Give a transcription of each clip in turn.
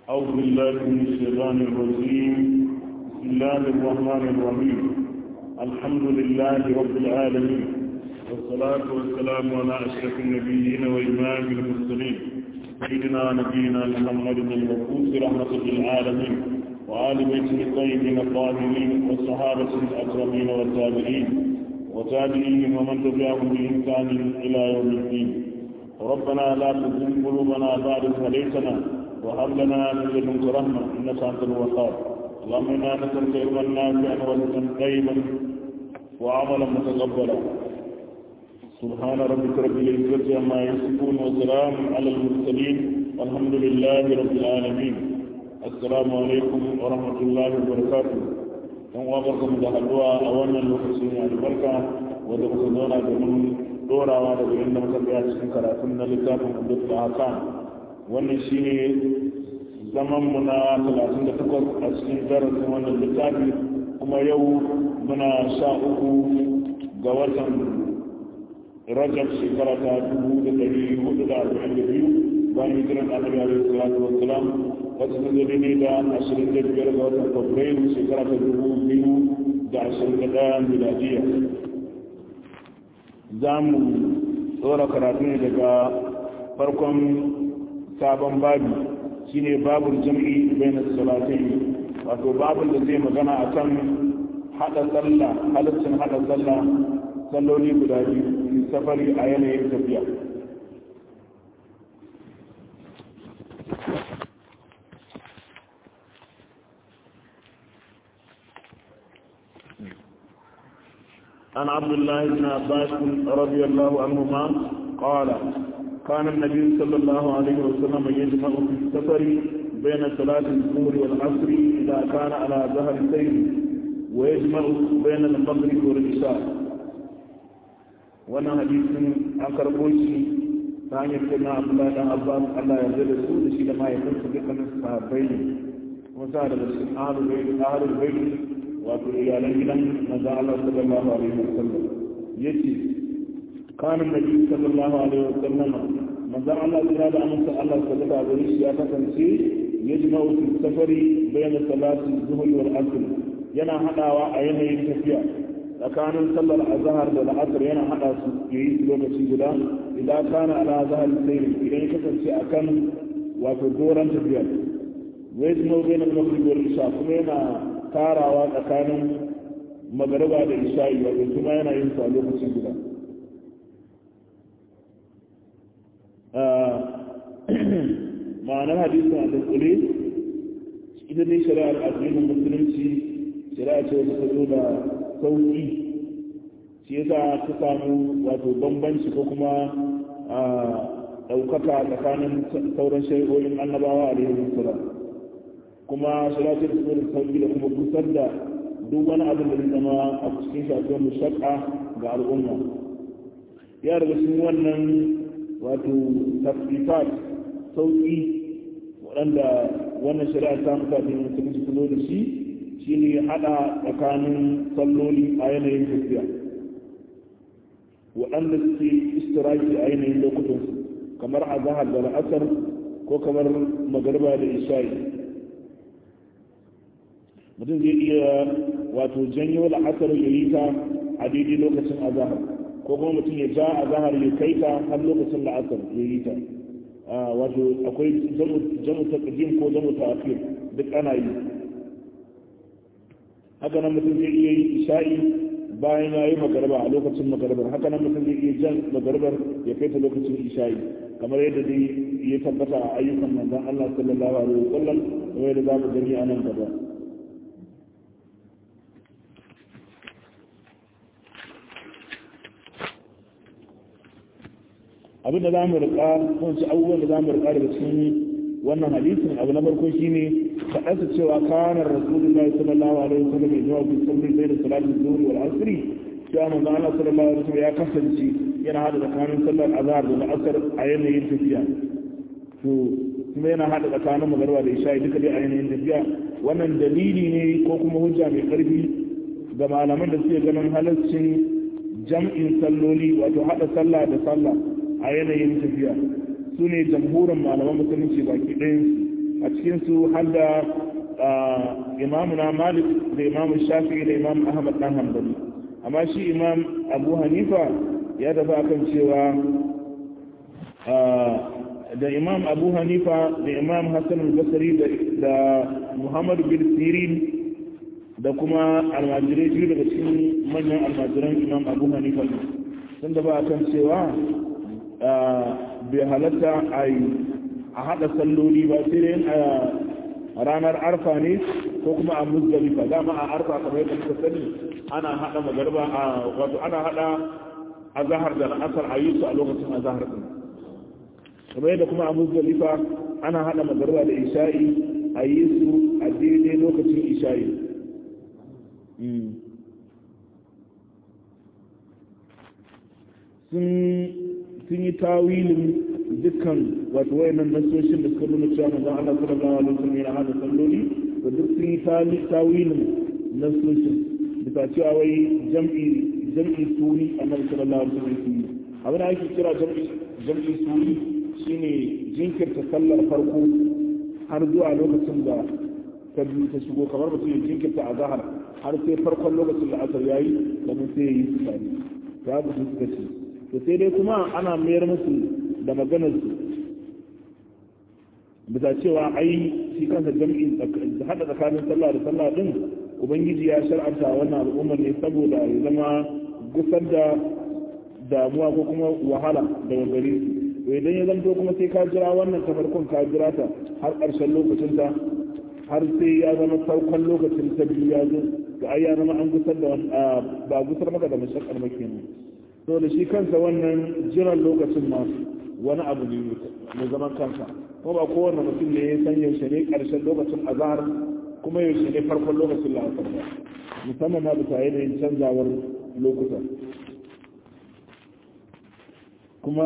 أعوذ بالله من الشيطان الرجيم بسم الله الرحمن الرحيم الحمد لله رب العالمين والصلاة والسلام على أشرف النبيين وإمام المرسلين سيدنا نبينا محمد المبعوث رحمة للعالمين وآل بيته الطيبين الطاهرين والصحابة الأكرمين والتابعين وتابعيهم ومن تبعهم بإحسان إلى يوم الدين ربنا لا تزغ قلوبنا بعد إذ هديتنا وهب لنا من لدنك رحمة إنك أنت الوهاب اللهم إنا نسألك علما نافعا ورزقا طيبا وعملا متقبلا سبحان ربك رب العزة عما يصفون وسلام على المرسلين والحمد لله رب العالمين السلام عليكم ورحمة الله وبركاته yan uwa barkamu da haduwa a wannan lokaci ne albarka wanda muka zauna domin dorawa daga inda muka tsaya cikin karatun na littafin abdul hakan wannan shine zaman mu na 38 a cikin darasin wannan littafi kuma yau muna sha uku ga watan rajab shekara ta dubu da dari hudu da arba'in da biyu bayan hijiran annabi alaihi salatu wassalam wata ta zai ne da ashirin da biyar ga watan fabrairu shekara ta dubu biyu da ashirin da ɗaya miladiya za mu tsora karatu ne daga farkon sabon babi shine babul jam'i bainas salatai wato babul da zai magana akan hada sallah halaccin hada sallah salloli guda biyu safari a yanayin tafiya عن عبد الله بن عباس رضي الله عنهما قال كان النبي صلى الله عليه وسلم يجمع في السفر بين صلاة الظهر والعصر إذا كان على ظهر السير ويجمع بين المغرب والعشاء وانا حديث أنكر بوشي ثاني سيدنا عبد الله بن عباس الله يرضى رسول شيء لما يكون صديقا الصحابين وسأل بسم أهل البيت أهل البيت wato iyalan gidan manzon Allah sallallahu alaihi wasallam yace kana nabi sallallahu alaihi wasallam manzon Allah ya da amsa Allah sallallahu alaihi wasallam ya kasance yajma'u fi safari bayna salati zuhri wal asr yana hadawa a yanayin tafiya tsakanin sallar azhar da al'asr yana hada su yayi lokaci guda idan kana ala azhar sayr idan kasance akan wato doran tafiya wajma'u bayna al-maghrib wal isha kuma yana tarawa tsakanin magariba da isha'i wato kuma yana yin su a lokaci guda ma'anar hadisin a dukkule ita ne shari'ar addinin musulunci shari'a ce wata zo da sauƙi shi yasa ta samu wato bambanci ko kuma ɗaukaka tsakanin sauran shari'o'in annabawa a salam kuma shiratar tsoron sauki da kuma kusar da duk wani abin da zai zama a cikin shafiyar mushakka ga al'umma ya daga cikin wannan wato tafifat sauki waɗanda wannan shari'a ta mutane musulunci kulo da shi shi ne haɗa tsakanin salloli a yanayin tafiya waɗanda suke istiraki a yanayin lokutansu kamar a zahar da la'asar ko kamar magarba da isha'i mutum zai iya wato janyo la'asar ya yi ta a daidai lokacin azahar ko kuma mutum ya ja azahar ya kai ta har lokacin la'asar ya yi ta wato akwai jamu ta ƙadim ko jamu ta afir duk ana yi haka nan mutum zai iya yi isha'i bayan ya yi magarba a lokacin magarbar haka nan mutum zai iya jan magarbar ya kai ta lokacin isha'i kamar yadda dai ya tabbata a ayyukan manzon Allah sallallahu alaihi wasallam kamar yadda za mu gani a nan gaba abin da za mu rika kunci abubuwan da za mu rika daga cikin wannan hadisin abu na farko shine faɗarsa cewa kanar rasulullahi sallallahu alaihi wasallam ya zuwa fi salli bai da salatin zuhri wal asri cewa manzo Allah sallallahu alaihi wasallam ya kasance yana hada tsakanin sallar azhar da asar a yanayin tafiya to kuma yana hada tsakanin magariba da isha duka dai a yanayin tafiya wannan dalili ne ko kuma hujja mai karfi ga malaman da suke ganin halaccin jam'in salloli wato hada sallah da sallah a yanayin tafiya su ne jamhurin malaman musulunci baki ɗayan a cikin su har da imamuna malik da imamu shafi'i da imam ahmad dan hanbali amma shi imam abu hanifa ya tafi akan cewa da imam abu hanifa da imam hassan al-basri da muhammadu bin sirin da kuma almajirai biyu daga cikin manyan almajiran imam abu hanifa sun da ba a kan cewa bai halatta a haɗa salloli ba sai dai a ranar arfa ne ko kuma a muzdalifa dama a arfa kamar yadda suka sani ana haɗa magarba a wato ana haɗa azahar da asar a yi su a lokacin azahar ɗin kamar yadda kuma a muzdalifa ana haɗa magarba da isha'i a yi su a daidai lokacin isha'i sun yi tawilin dukkan wato wayannan nasoshin da suka nuna cewa manzon Allah sallallahu alaihi wasallam yana hada salloli da duk sun yi tawilin nasoshin bisa cewa wai jam'i jam'i suri annabi sallallahu alaihi wasallam abin da ake kira jam'i jam'i suri shine jinkirta sallar farko har zuwa lokacin da ta biyu ta shigo kamar mutum ya jinkirta a zahar har sai farkon lokacin da asar yayi kamar sai ya yi su tare ta haka su suka ce to sai dai kuma ana mayar musu da maganar su bisa cewa ai shi kansa jam'i hada tsakanin sallah da sallah din ubangiji ya shar'anta wannan al'ummar ne saboda ya zama gusar da damuwa ko kuma wahala daga gare su to idan ya zanto kuma sai ka jira wannan ta farkon ka jira ta har ƙarshen lokacin ta har sai ya zama farkon lokacin ta biyu ya zo ga ai ya zama an gusar da ba gusar maka da mashakkar ba kenan to da shi kansa wannan jiran lokacin ma wani abu ne mai zaman kansa kuma ba kowane mutum ne ya san yaushe ne ƙarshen lokacin azhar kuma yaushe ne farkon lokacin la'asar ba musamman ma bisa yanayin canzawar lokuta kuma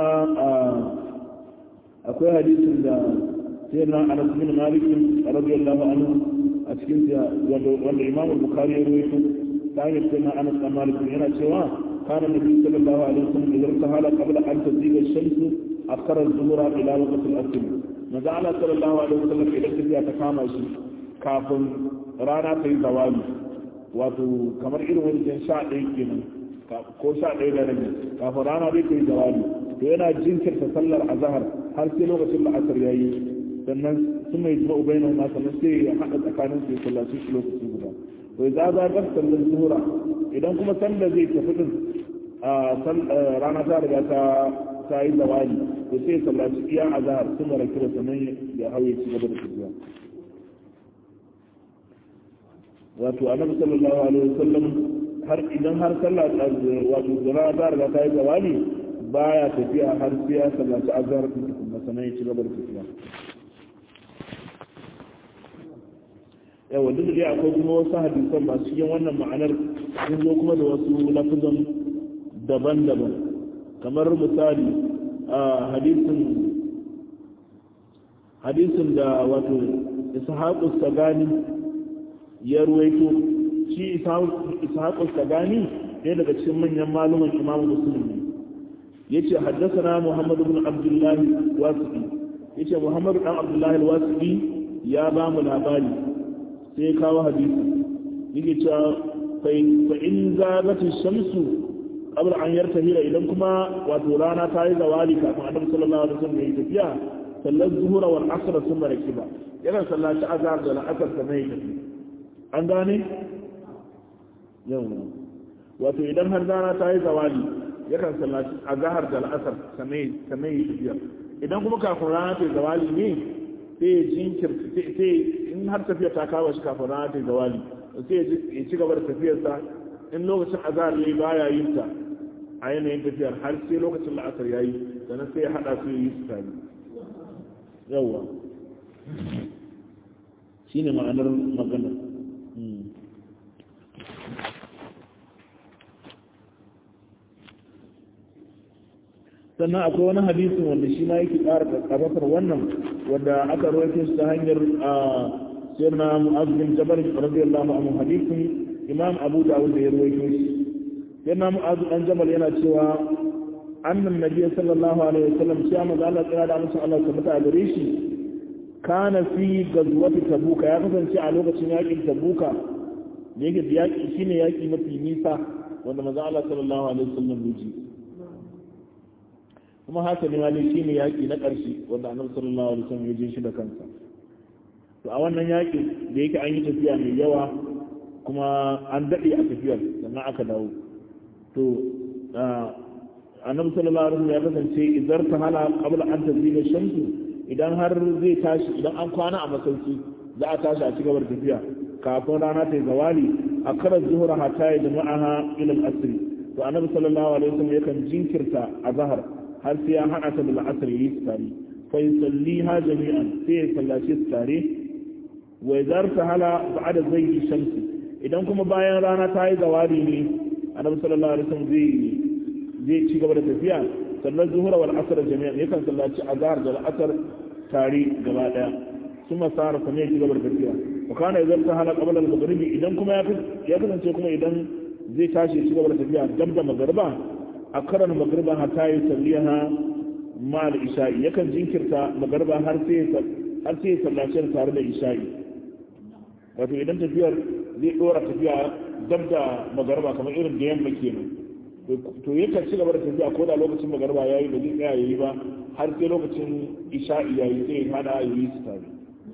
akwai hadisin da sai na anas bin malik radiyallahu anhu a cikin wanda imam bukhari ya rawaito ta hanyar sai na anas bin malik yana cewa kana nabi sallallahu alaihi wasallam idan tahala qabla an taziga shamsu akara az-zuhra ila waqti al-asr maza Allah sallallahu alaihi wasallam idan tafiya ta kama shi kafin rana ta yi zawali wato kamar irin wani sha ɗaya kenan ko sha ɗaya da rabi kafin rana dai ta yi zawali to yana jinkirta sallar azahar har sai lokacin la'asar ya yi sannan sun mai jima ubai na ma sannan sai ya haɗa tsakanin su ya sallaci shi lokaci guda to za za ga sallar zuhura idan kuma sanda zai tafi din rana ta riga ta ta yi zawali to sai ya sallaci iya azahar sun mara kira sannan ya hau ya ci gaba da tafiya wato annabi sallallahu alaihi wasallam har idan har sallah wato zara ta riga ta yi zawali baya tafiya har sai ya sallaci azhar din kuma sanan ya ci gaba da tafiya yawa duk da akwai kuma wasu hadisan masu cikin wannan ma'anar sun zo kuma da wasu lafazan daban-daban kamar misali a hadisin hadisin da wato ishaqu sagani ya ruwaito shi ishaqu sagani ɗaya daga cikin manyan maluman imamu musulmi yace haddathana Muhammad ibn Abdullah Wasiqi yace Muhammad dan Abdullah Wasiqi ya ba mu labari sai kawo hadisi yake cewa fa in zagati shamsu qabla an yartahila idan kuma wato rana ta yi zawali kafin Annabi sallallahu alaihi wasallam ya tafiya sallar zuhura wal asr thumma rakiba yana sallaci azhar da al'asr sannan ya tafi an gane yau wato idan har rana ta yi zawali yakan sallaci a zahar da al'asar sannan yi tafiya idan kuma kafin rana ta zawali ne sai ya jinkirta sai in har tafiya ta kawo shi kafin rana ta zawali sai ya ci gaba da tafiyarsa in lokacin azhar yayi baya yin ta a yanayin tafiyar har sai lokacin la'asar yayi sannan sai ya hada su yi su tare yawa shine ma'anar magana sannan akwai wani hadisin wanda shi ma yake ƙara ƙarfafar wannan wanda aka rawaito shi ta hanyar sirna mu'az bin jabal radiyallahu anhu hadisin imam abu dawud da ya rawaito shi sirna mu'az dan jabal yana cewa annan nabi sallallahu alaihi wasallam shi amma Allah tsira da musu Allah tabbata a gare shi kana fi gazwati tabuka ya kasance a lokacin yakin tabuka da yake yaki shine yaki mafi nisa wanda manzo Allah sallallahu alaihi wasallam ya ji kuma haka ne wani shine yaki na ƙarshe wanda annabi sallallahu alaihi wasallam ya je shi da kansa to a wannan yaki da yake an yi tafiya mai yawa kuma an daɗe a tafiyar sannan aka dawo to annabi sallallahu alaihi wasallam ya kasance idan ta hala qabla an tazila shamsu idan har zai tashi idan an kwana a masauki za a tashi a ci gaba da tafiya kafin rana ta yi zawali a karar zuhura hatta ya jama'aha ila al-asr to annabi sallallahu alaihi wasallam yakan jinkirta a zahar har sai ya hana ta bil asr yi tare fa yusalliha jami'an sai ya sallace su tare wa idar ta hala ba'da zayyi shamsi idan kuma bayan rana ta yi zawali ne annabi sallallahu alaihi wasallam zai zai ci gaba da tafiya sannan zuhura wal asr jami'an yakan sallaci azhar da asr tare gaba daya kuma sara kuma ya ci gaba da tafiya wa kana idan ta hala qabla al maghribi idan kuma ya kasance kuma idan zai tashi ci gaba da tafiya dab da magriba a karan magriba hatta ya salliha ma al isha'i yakan jinkirta magriba har sai har sai sallaci tare da isha'i wato idan tafiyar zai dora tafiya dab da magriba kamar irin da yamma kenan to yakan ci gaba da tafiya ko da lokacin magriba yayi ba zai tsaya yayi ba har sai lokacin isha'i yayi sai ya hada yayi su tare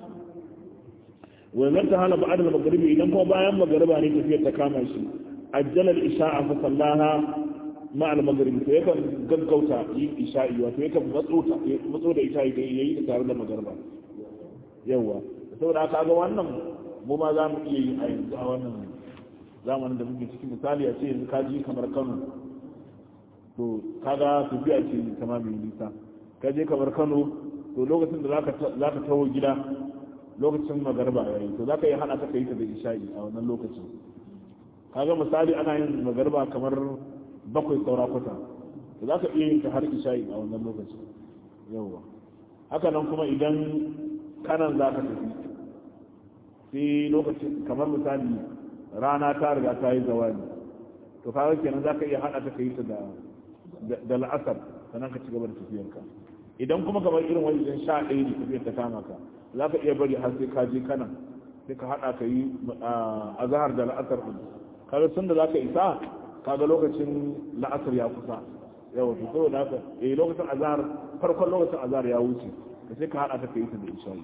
wannan ta hana ba'ad al-maghribi idan kuma bayan magriba ne tafiyar ta kama shi ajjala al-isha'a fa sallaha ma al-maghribi to yakan gaggauta yi isha'i wato yakan matso ta matso da isha'i da yayi ta tare da magriba yawa saboda haka ga wannan mu ma za mu iya yi a yanzu a wannan zamanin da muke cikin misali a ce yanzu ka ji kamar Kano to kaga tafiya ce kama mai nisa ka je kamar Kano to lokacin da zaka zaka tawo gida lokacin magarba yayi to zaka yi hada ta kai ta da isha'i a wannan lokacin kaga misali ana yin magarba kamar bakwai saura kwata to zaka iya yin ta har isha'i a wannan lokacin yawa haka nan kuma idan kanan zaka tafi sai lokacin kamar misali rana ta riga ta yi zawali to kaga kenan zaka iya hada ta kai ta da da la'asar sannan ka ci gaba da tafiyarka idan kuma kamar irin wajen sha ɗaya ne tafiyar ta kama ka za ka iya bari har sai ka je kana sai ka haɗa ka yi a zahar da la'asar ɗin kaga tun da za ka isa kaga lokacin la'asar ya kusa yawa to saboda haka eh lokacin azhar farkon lokacin azhar ya wuce ka sai ka haɗa ta ka yi ta da isha'i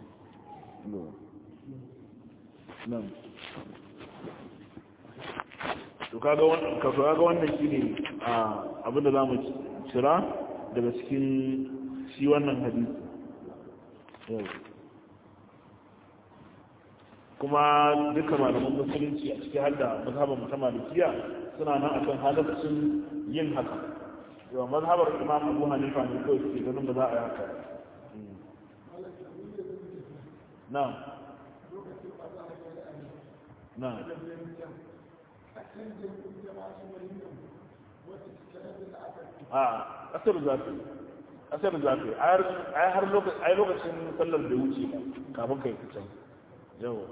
nan to kaga wannan ka kaga wannan shine abin da zamu cira daga cikin shi wannan hadisi kuma duka malaman musulunci a cikin hadda mazhabar mutum malikiya suna nan akan halaccin yin haka yawa mazhabar imam abu hanifa ne kawai suke ganin ba za a yi haka na na a ƙasar zafi ƙasar zafi ai har lokacin sallar da wuce kafin ka yi fitan yawa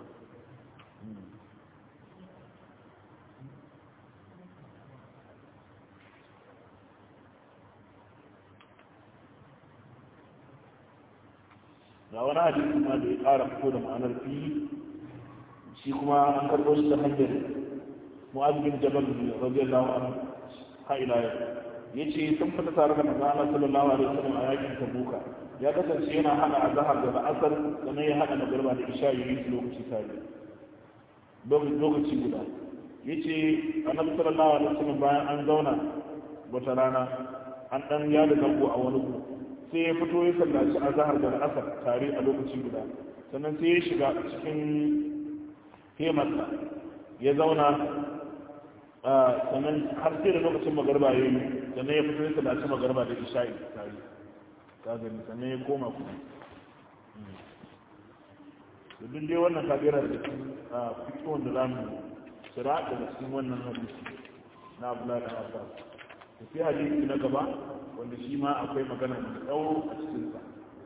ga wani hadisi ma da ya ƙara fito da ma'anar fi shi kuma an karɓo shi ta hanyar mu'az bin jabal radiyallahu anhu ha ila yau yace sun fita tare da manzo Allah sallallahu alaihi wasallam a yakin Tabuka ya kasance yana hana azhar da asar sannan ya hada magriba da isha yi lokaci tare lokaci guda yace annabi sallallahu alaihi wasallam bayan an zauna wata rana an dan ya da zango a wani gu sai ya fito ya sallaci azhar da asar tare a lokaci guda sannan sai ya shiga cikin hemarsa ya zauna sannan har sai da lokacin magarba ya yi sannan ya fito ya sallaci magarba da isha'i tare ka gani sannan ya koma kuma da duk dai wannan kabira da fitowar da za mu shira daga cikin wannan hadisi na abdullahi da abbas da sai hadisi na gaba wanda shi ma akwai magana mai tsawo a cikinsa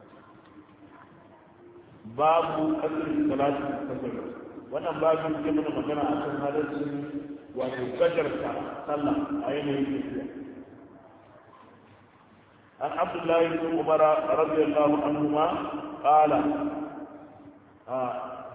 babu asirin salatu kasar wannan babin ke mana magana akan halaccin wato gajarta sallah a yanayin tafiya an abdullahi bin umar radiyallahu anhu ma qala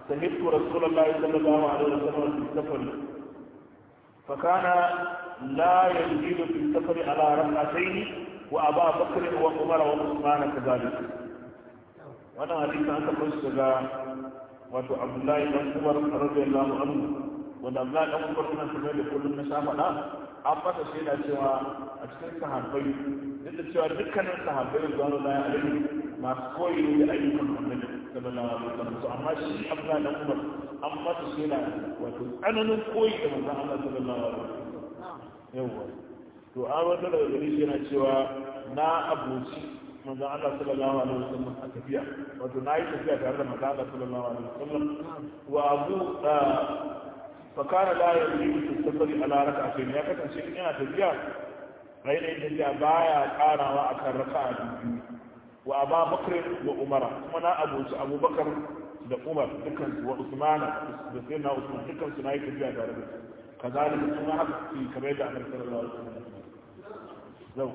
سمعت رسول الله صلى الله عليه وسلم في السفر فكان لا يزيد في السفر على ركعتين وابا بكر وعمر وعثمان كذلك وانا حديث عن تقص wato abdullahi dan umar radiyallahu anhu wanda abdullahi dan umar suna kamar da kullum na shafa da an masa shaida cewa a cikin sahabbai duk da cewa dukkanin sahabbai da zuwa da alaihi masu koyi da ayyukan annabi sallallahu alaihi wasallam to amma shi abdullahi dan umar an masa shaida wato tsananin koyi da manzon Allah sallallahu alaihi wasallam yawa to an wanda daga gari shi yana cewa na abuci manzon Allah sallallahu alaihi wasallam a tafiya wato na yi tafiya tare da manzon Allah sallallahu alaihi wasallam wa abu fakara la ya yi su safari ala raka a ya kasance in yana tafiya rainayin tafiya baya karawa akan raka a biyu wa aba bakr wa umara kuma na abuci abubakar da umar dukkan su wa usmana da sai na usman dukkan su na yi tafiya tare da su kazalika kuma haka su kamar yadda annabi sallallahu alaihi wasallam zau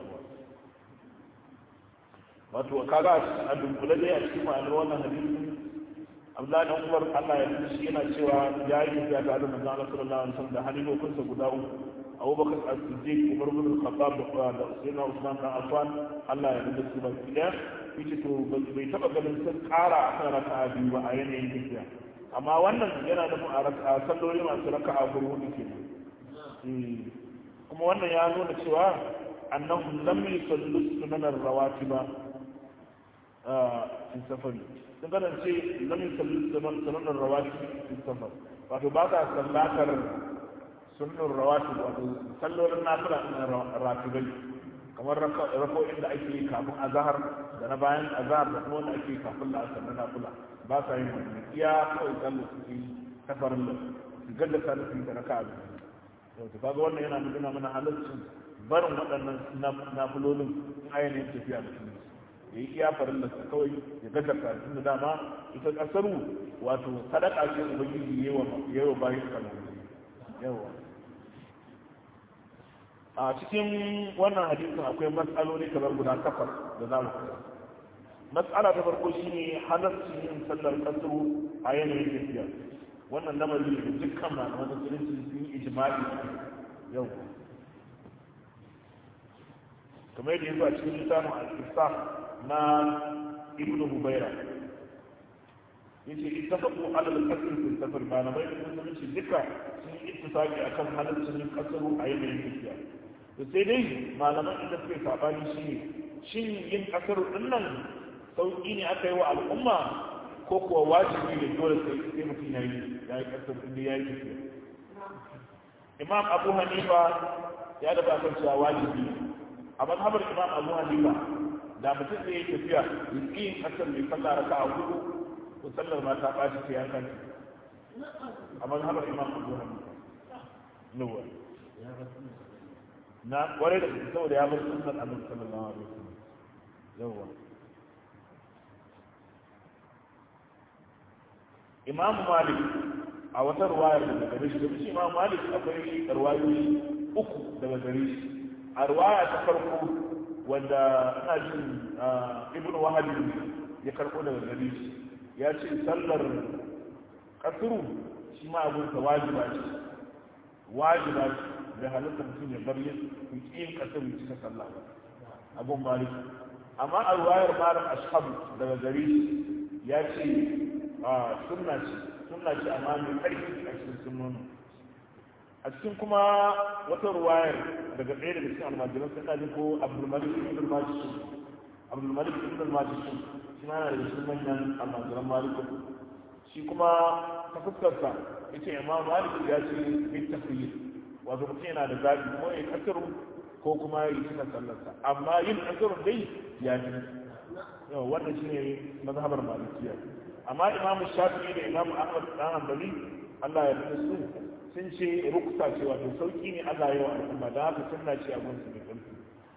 wato kaga a dunkule dai a cikin ma'anar wannan hadisin Abdullahi dan Umar Allah ya fi shi yana cewa ya yi tafiya tare da manzon Allah sallallahu alaihi wasallam da halifofinsa guda uku Abu Bakar As-Siddiq Umar bin Khattab da Sayyidina Usman bin Affan Allah ya rubuta su baki daya yace to bai taba ganin sun kara a kan raka'a biyu ba a yanayin tafiya amma wannan yana nufin a raka'a salloli masu raka'a hudu kenan kuma wannan ya nuna cewa annahum lam yusallu sunanar rawatiba fi safari sun kasance lam yusallu sunanar rawatiba fi safar wato ba ka sallatar sunan rawatib wato sallolin nafila na ratibai kamar rako'in da ake yi kafin azahar da na bayan azahar da kuma wanda ake yi kafin la'asar na nafila ba sa yin wani iya kawai sallo suke yi safarin da su gaddasa da su yi da raka'a biyu to kaga wannan yana nuna mana halaccin barin waɗannan nafilolin in ainihin tafiya da kuma ya yi iya farin da kawai ya gaza karatun da dama ita ƙasaru wato sadaka ce ubangiji yawa bayan kalmomi yawa a cikin wannan hadisin akwai matsaloli kamar guda takwas da za mu kula matsala ta farko shine halarcin yin sallar ƙasaru a yanayin tafiya wannan lamari da dukkan malaman musulunci sun yi ijma'i yau kamar yadda yanzu a cikin littafin al-isa na ibnu hubaira yace ittafaqu ala al-qasr fi safar malamai da musulunci duka sun yi ittifaqi akan halaccin yin kasaru a yanayin tafiya to sai dai malaman da suke sabani shine shin yin kasaru din nan sauki ne aka yi wa al'umma ko kuwa wajibi ne dole sai sai mutum ya yi ya yi kasar inda ya yi tafiya imam abu hanifa ya da kan cewa wajibi a mazhabar imam abu hanifa da mutum zai yi tafiya ya ƙi yin kasar mai sallah raka a hudu ko sallar ma ta ɓaci ta yankan a mazhabar imam abu hanifa nuwa na kwarai da saboda ya bar sunnar annabi sallallahu alaihi wasallam yawa imam malik a wata ruwayar daga gare shi da shi imam malik akwai ruwayoyi uku daga gare shi a ruwaya ta farko wanda ina jin ibn wahabi ya karɓo daga gare shi ya ce sallar kasuru shi ma abin ta wajiba ce wajiba ce da halitta mutum ya bar yin yin kasuru cika sallah ba abun malik amma a ruwayar malam ashabu daga gare shi ya ce a sunna ce sunna ce amma mai ƙarfi a cikin sunnoni a cikin kuma wata ruwayar daga ɗaya daga cikin almajiran sun ɗaji ko abdulmalik ibn majishun abdulmalik ibn majishun shi ma yana daga cikin manyan almajiran maliku shi kuma ta fuskarsa ya ce imam malik ya ce bin tafiye wato mutum yana da zaɓi ko ya kasaru ko kuma ya yi cika sallarsa amma yin kasarun dai ya fi yau wannan shi ne mazhabar malikiya amma imamu shafi'i da imamu ahmad dan hanbali Allah ya rubuta su sun ce ruksa ce wato sauki ne Allah ya wa al'umma da haka sunna ce a gunsu da ƙarfi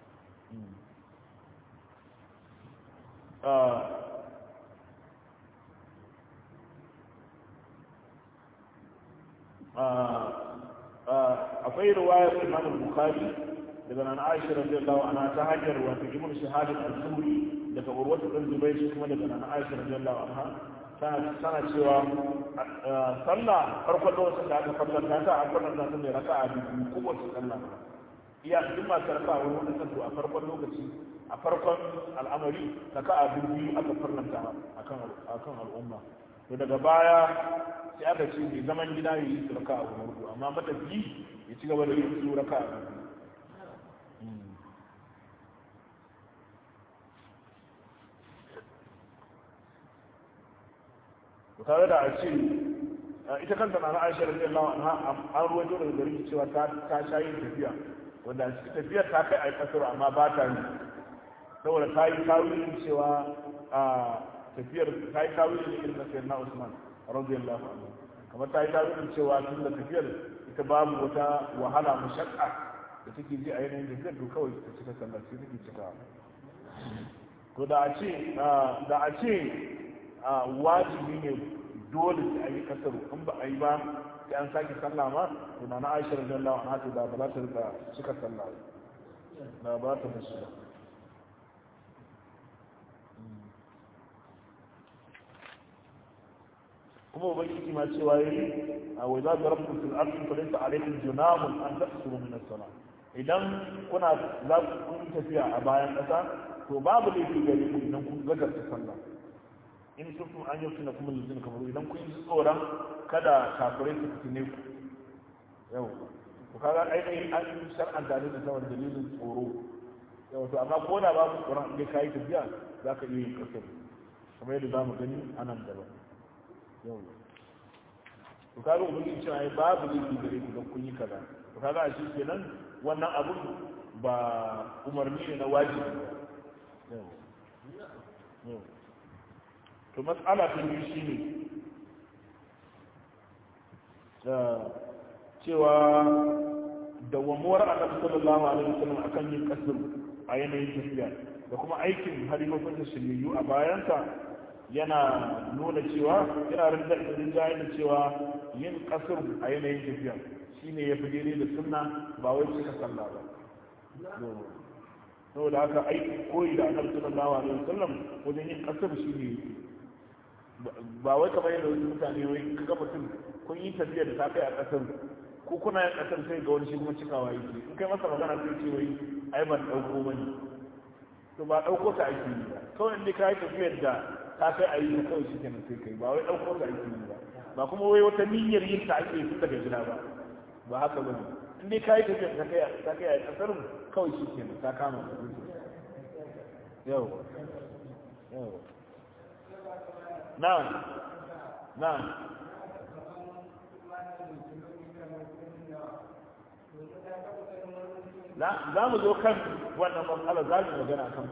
akwai ruwayar imam bukhari daga nan aisha radiyallahu anha ta hanyar wato ibn shahad al-zuhri daga urwatu bin zubayr kuma daga nan aisha radiyallahu anha tana cewa sallah farkon lokacin da aka farlanta ta a farlanta ta mai raka a biyu kowace sallah iya duk masu raka wani wani santo a farkon lokaci a farkon al'amari raka a biyu aka farlanta akan al'umma to daga baya sai aka ce mai zaman gida ya yi su raka a wani hudu amma matafi ya ci gaba da yin su raka a biyu tare da a ce ita kanta na Aisha radiyallahu anha an ruwaito daga gari cewa ta ta sha yin tafiya wanda a cikin tafiyar ta kai a kasar amma ba ta yi saboda ta yi tawilin cewa a tafiyar ta yi tawilin ne irin na sayyidina Usman radiyallahu anhu kamar ta yi tawilin cewa tun da tafiyar ita babu wata wahala mashakka da take ji a yanayin tafiyar to kawai ta cika sallar sai take cika to da a ce da a ce wajibi ne dole sai a yi kasaru in ba a yi ba sai an sake sallah ma to na Aisha radiyallahu anha to da ba za ta rika cika sallah ba ba ta musu ba kuma ubangiji ma cewa yi a wai za ku rabu fil ardi fa laysa alaykum junahun an taqsuru min as-salah idan kuna za ku kun tafiya a bayan kasa to babu laifi gare ku idan kun gagarta sallah in kuntum an yaftina kuma lizin kamaru idan kun yi tsoron kada kafirai su fitine ku yau to kaga ainihin an yi shar'an da da saboda dalilin tsoro yau to amma ko da babu tsoron in kai tafiya za ka iya yin kasar kamar yadda za mu gani a nan gaba yau to kaga ubangiji cewa ai babu laifi gare ku don kun yi kaza to kaga a shi kenan wannan abun ba umarni ne na wajibi ba yau yau to matsala ta biyu shi ne cewa dawwamuwar annabi sallallahu alaihi wasallam akan yin kasar a yanayin tafiya da kuma aikin halifofin da shiryayyu a bayansa yana nuna cewa yana rinjaye da cewa yin kasar a yanayin tafiya shine ya fi daidai da sunna ba wai cika sallah ba saboda haka aiki koyi da annabi sallallahu alaihi wasallam wajen yin kasar shi ne ba wai kamar yadda wasu mutane wai kaga mutum kun yi tafiya da ta kai a kasar ko kuna yin kasar sai ga wani shi kuma cikawa yake in kai masa magana sai ce wai ai ban dauko bane to ba dauko ta aiki ne ba kawai inda ka yi tafiyar da ta kai a yi ta kawai shi kenan sai kai ba wai dauko ta aiki ne ba ba kuma wai wata niyyar yin ta ake tun daga gida ba ba haka ba ne in dai ka yi tafiyar ta kai ta kai a kasar kawai shi kenan ta kama yau yau نعم نعم za mu zo kan wannan matsala za mu magana kan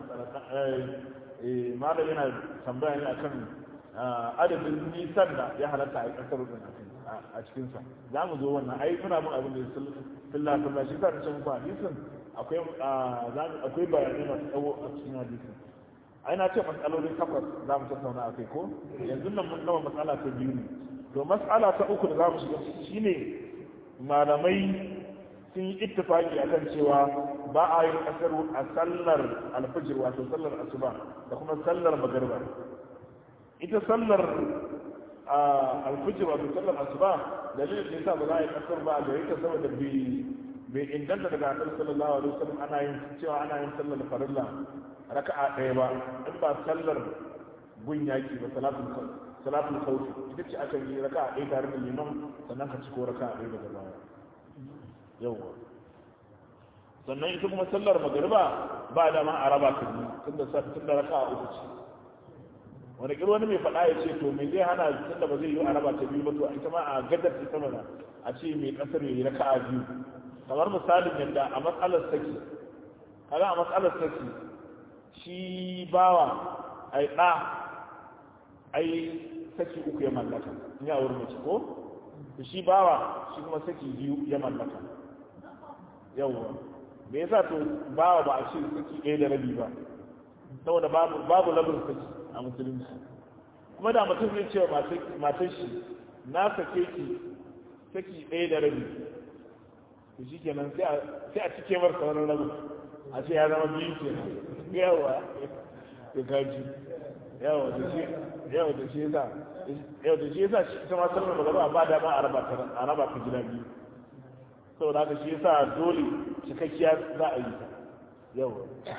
malam yana tambaya ne akan adadin nisan da ya halatta a yi kasar rudin a cikinsa za mu zo wannan ai muna bin abin da filla filla shi sa ta ce muku hadisin akwai bayanai masu tsawo a cikin hadisin ai na ce matsalolin takwas za mu tattauna a kai ko yanzu nan mun gama matsala ta biyu ne to matsala ta uku da za mu shiga shine malamai sun yi ittifaki akan cewa ba a yin kasar a sallar alfajir wato sallar asuba da kuma sallar magarba ita sallar alfajir wato sallar asuba dalilin da yasa ba za a yi kasar ba a gare ta saboda bai inganta daga annabi sallallahu alaihi wasallam ana yin cewa ana yin sallar farilla raka'a ɗaya ba in ba sallar gun yaki ba salatul salatul khawf ita ce aka yi raka'a ɗaya tare da liman sannan ka ciko raka'a ɗaya daga baya yawa sannan ita kuma sallar magariba ba da ma a raba ta biyu tunda tunda raka'a uku ce wani kiro wani mai faɗa ya ce to me zai hana tunda ba zai yi a raba ta biyu ba to ita ma a gadar ta sama a ce mai kasar yi raka'a biyu kamar misalin yadda a matsalar saki kaga a matsalar saki shi bawa ai ɗa ai saki uku ya mallaka in ya wurin mace ko shi bawa shi kuma saki biyu ya mallaka yawwa me yasa to bawa ba a ce saki ɗaya da rabi ba saboda babu babu labin saki a musulunci kuma da mutum zai cewa matar shi na sake ki saki ɗaya da rabi to shi kenan sai a cike mar sauran rabin a ce ya zama biyu kenan yawa da kaji yawa da shi yawa da shi yasa yau da shi yasa ita ma sallar magana ba da ma a raba ta a raba ta gida biyu saboda haka shi yasa dole cikakkiya za a yi ta yau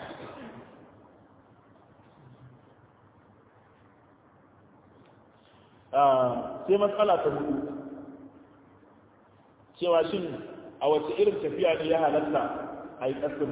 sai matsala ta hudu cewa shin a wace irin tafiya ne ya halatta a yi ƙasar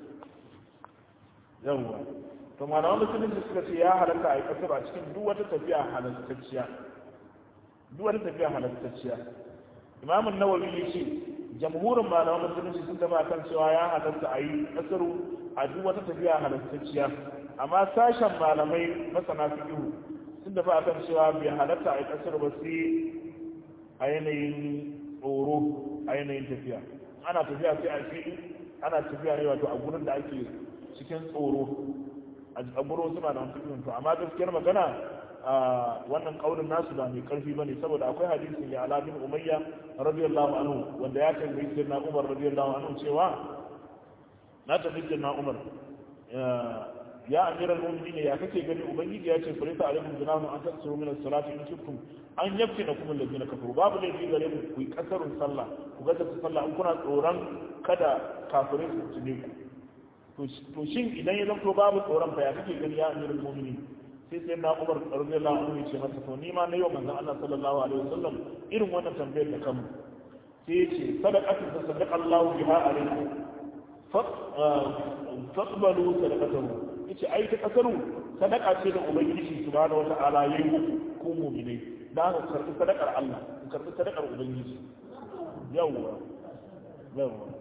yawwa to malaman musulunci suka ce ya halatta a yi ƙasar a cikin duk wata tafiya halattacciya duk wata tafiya halattacciya imamun nawawi ya ce jamhurin malaman musulunci sun taba kan cewa ya halatta a yi ƙasar a duk wata tafiya halattacciya amma sashen malamai masana fiqh sun tafi akan cewa bai halatta a yi ƙasar ba sai a yanayin tsoro a yanayin tafiya ana tafiya sai a fi ana tafiya ne wato a gurin da ake cikin tsoro a gurin wasu malaman fiqh to amma gaskiyar magana wannan kaulin nasu ba mai karfi bane saboda akwai hadisin ya ala bin umayya radiyallahu anhu wanda ya tambayi sayyidina umar radiyallahu anhu cewa na tafi sayyidina umar ya amiral mu'minin ya kake gani ubangiji ya ce furita alaikum junahu an tasuru min as-salati in kuntum an yaftina kum alladhina kafaru babu laifi gare mu ku yi kasarun sallah ku ga ta sallah in kuna tsoron kada kafirai su tune ku to shin idan ya zanto babu tsoron fa ya kake gani ya amiral mu'minin sai sai na umar radiyallahu anhu ya ce masa to ni ma na yau manzon Allah sallallahu alaihi wasallam irin wannan tambayar da kanmu sai ya ce sadaqatu tasaddaqa Allah biha alaikum faqbalu sadaqatahu yace ai ta kasaru sadaka ce da ubangiji subhanahu wata'ala yayi muku ku mu'minai da ka karbi sadakar Allah ku karbi sadakar ubangiji yawwa yawwa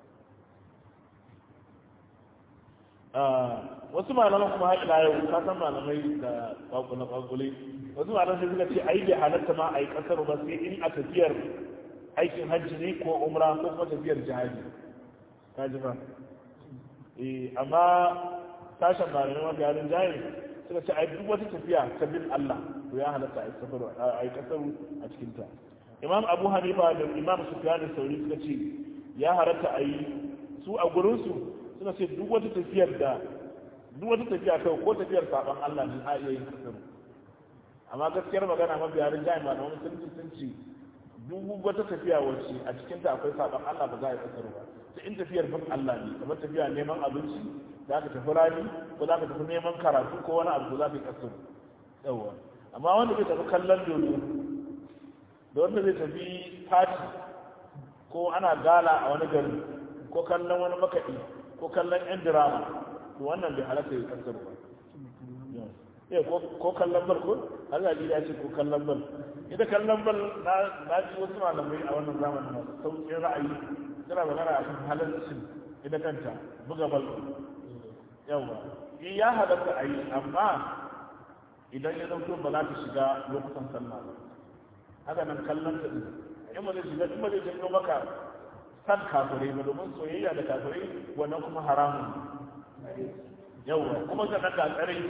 wasu malaman kuma haƙila yau ka san malamai da kwakule kwakule wasu malaman sai suka ce ai bai halatta ma ai kasar ba sai in a tafiyar aikin hajji ne ko umra ko kuma tafiyar jihadi ka ji ba eh amma sashen malamai mafi halin jahil suka ce ai duk wata tafiya ta bin Allah to ya halatta ai kasar ai kasar a cikin ta imam abu hanifa da imam sufyan sauri suka ce ya halatta ai su a gurin su suna ce duk wata tafiyar da duk wata tafiya kai ko tafiyar saban Allah ne a iya yin kasar amma gaskiyar magana mafi harin jami'a ma da wani sun sun ce duk wata tafiya wacce a cikin ta akwai saban Allah ba za a yi kasar ba sai in tafiyar bin Allah ne kamar tafiya neman abinci za ka tafi rani ko za ka tafi neman karatu ko wani abu za ka yi kasar yawa amma wanda zai tafi kallon dodo da wanda zai tafi fati ko ana gala a wani gari ko kallon wani makaɗi ko kallon yan dirama to wannan bai halatta ya kasar ba eh ko kallon bal ko Allah ya ce ko kallon bal ita kallon bal na ji wasu malamai a wannan zamanin masu sauƙin ra'ayi suna magana a kan halarcin ita kanta buga bal yawa in ya halatta a yi amma idan ya zauto ba za ta shiga lokutan sallah ba haka nan kallon ta ɗin in ba zai shiga in ba zai janyo maka san kafirai ba domin soyayya da kafirai wannan kuma haramun yawwa kuma ga nan gagarai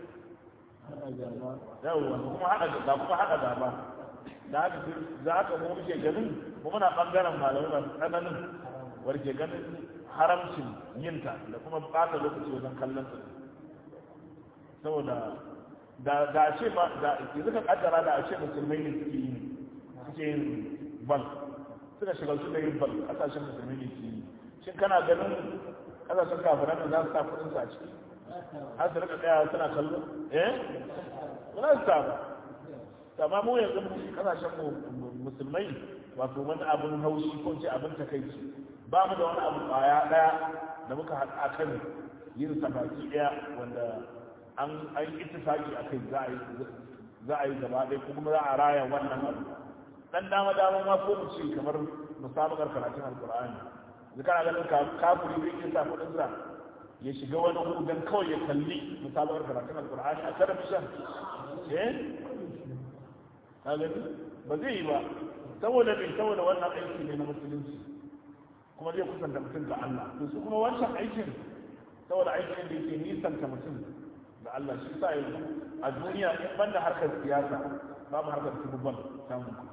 yawwa kuma hada da kuma hada gaba da haka za haka mu muke ganin mu muna bangaren malamai masu tsananin warke ganin haramcin yinta da kuma bata lokaci wajen kallon su saboda da da ce ba da yanzu ka kaddara da a ce musulmai ne suke yin suke yin bal suka shiga su da yin bal kasashen musulmi ne ke yi shin kana ganin kasashen kafiran da za su sa kudin su a ciki har su rika tsaya suna kallo eh ba za su sa ba amma mu yanzu kasashen mu musulmai wato wani abin haushi ko ce abin takaici ba mu da wani abu kwaya daya da muka haɗa a kan yin sabaki daya wanda an an ittifaki a kai za a yi za a yi gaba ɗaya kuma za a raya wannan abu dan dama dama ma ko mu ce kamar musabakar karatun alqur'ani da kana ganin kafiri zai iya sa kudin sa ya shiga wani hudan kawai ya kalli musabakar karatun alqur'ani a talabishin eh ka gani ba zai yi ba saboda bai saboda wannan aiki ne na musulunci kuma zai kusanta mutum ga Allah to su kuma wancan aikin saboda aikin da yake nisanta mutum da Allah shi sa yanzu a duniya in banda harkar siyasa babu harkar tububban samun kuɗi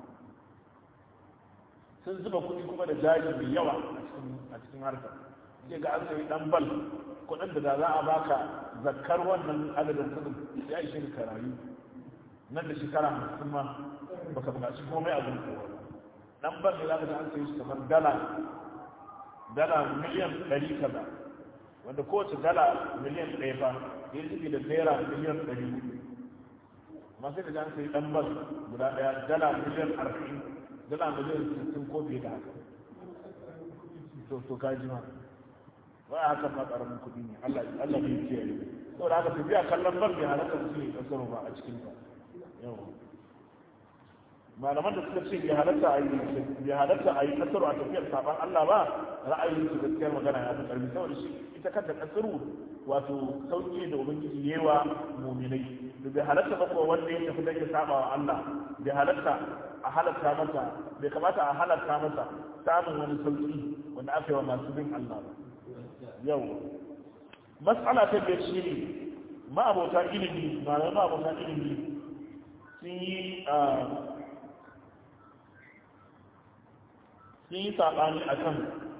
sun zuba kuɗi kuma da jari mai yawa a cikin harkar sai ga an sayi dan bal kuɗin da za a baka zakkar wannan adadin kuɗin ya ishe ka rayu nan da shekara hamsin ma baka buƙaci komai abin kowa nan ban da za ka an sayi shi kamar dala dala miliyan ɗari kaza wanda kowace dala miliyan ɗaya ba ya zubi da naira miliyan ɗari amma sai da an sayi ɗan bas guda ɗaya dala miliyan arba'in dala miliyan sittin ko fiye da haka to to ka ji ma ba a haka ma ƙaramin kuɗi ne Allah Allah ne ya kiyaye saboda haka tafiya kallon ban bai halatta su ne kasar ba a cikin ta yau malaman da suka ce bai halatta a yi bai halatta a yi kasar a tafiyar saban Allah ba ra'ayin su gaskiyar magana ya fi karfi saboda shi ita kanta kasaru wato sauki da ubangiji yewa muminai da bai halatta ba kuma wanda ya tafi dan ya saba wa Allah bai halatta a halatta masa bai kamata a halatta masa samun wani sauki wanda aka yi wa masu bin Allah ba yau mas'ala ta biyar shi ne ma'abota ilimi malamai ma'abota ilimi sun yi sun yi saɓani a kan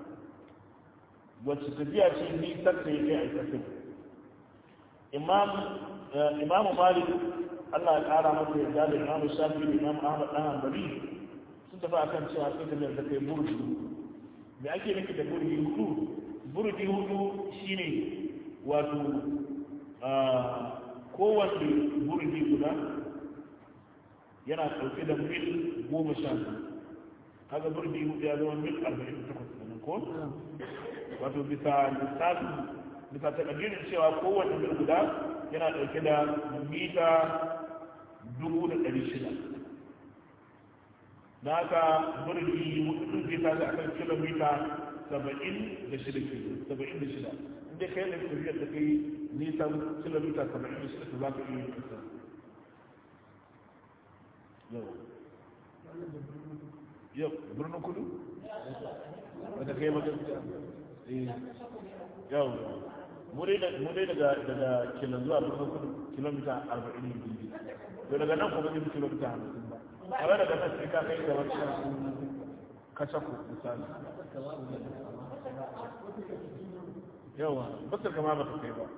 wacce tafiya ce ni sarta ya kai aikatun imamu malik allah ya ƙara masa yarda da imamu shafi da imamu ahmad ɗan hanbali sun tafi a kan cewa sai tafiyar da kai burdi me ake nufi da burdi hudu burdi hudu shine wato kowace burdi guda yana ɗauke da mil goma sha kaga burdi hudu ya zama mil arba'in da takwas kenan ko wato bisa lissafi bisa takaddirin cewa kowane mil guda yana ɗauke da mita dubu da ɗari shida na haka burdi hudu zai tashi akan kilomita saba'in da shida kilo saba'in da shida inda kai da tafiyar da kai nisan kilomita saba'in da shida za ka iya kasa yau yau birnin kudu wadda kai wajen yau mu dai daga daga kilon zuwa birnin kudu kilomita arba'in ne biyu to daga nan kuma yin kilomita hamsin ba a wadda daga nan sai ka kai da wata kacaku misali yawa basar kama ba ta kai ba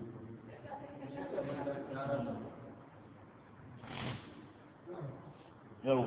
yau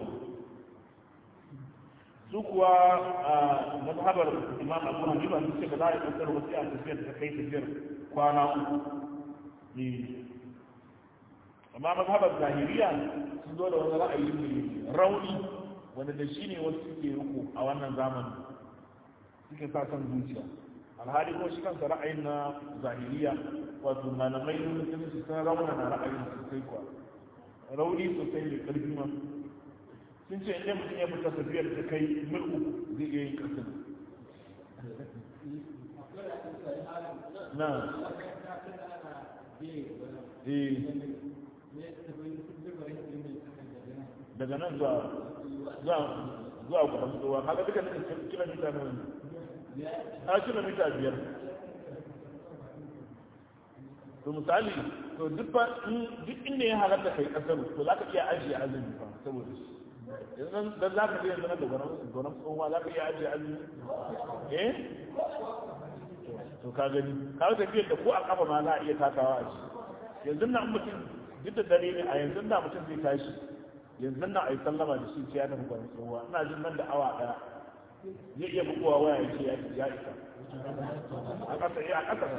su kuwa a mazhabar imam abu hanifa sun ce ba za a yi kasar wasu a tafiyar ta kai tafiyar kwana uku ne amma mazhabar zahiriya sun zo da wani ra'ayi mai rauni wanda da shi ne wasu suke ruku a wannan zamanin suke sa son zuciya alhali ko shi kansa ra'ayin na zahiriya wato malamai na musulunci sun rauna na ra'ayin sosai kuwa rauni sosai da ƙarfi ma sun ce inda mutum ya fita tafiyar ta kai mil uku zai iya yin ƙasar na daga nan zuwa zuwa gudun tsowa kaga duka nan kilomita na wani a kilomita biyar to misali to duk inda ya halatta kai kasar to za ka iya ajiye azumi fa saboda shi yanzu dan za ka je yanzu na da gwanon tsohuwa za ka iya ajiye azumi eh to ka gani ka ga tafiyar da ko a kafa ma za a iya takawa a shi yanzu na mutum duk da dare ne a yanzu na mutum zai tashi yanzu na a yi sallama da shi ce ya tafi gwanon tsohuwa ina jin nan da awa daya zai iya bugowa waya ya ce ya isa a ƙasa ya a ƙasa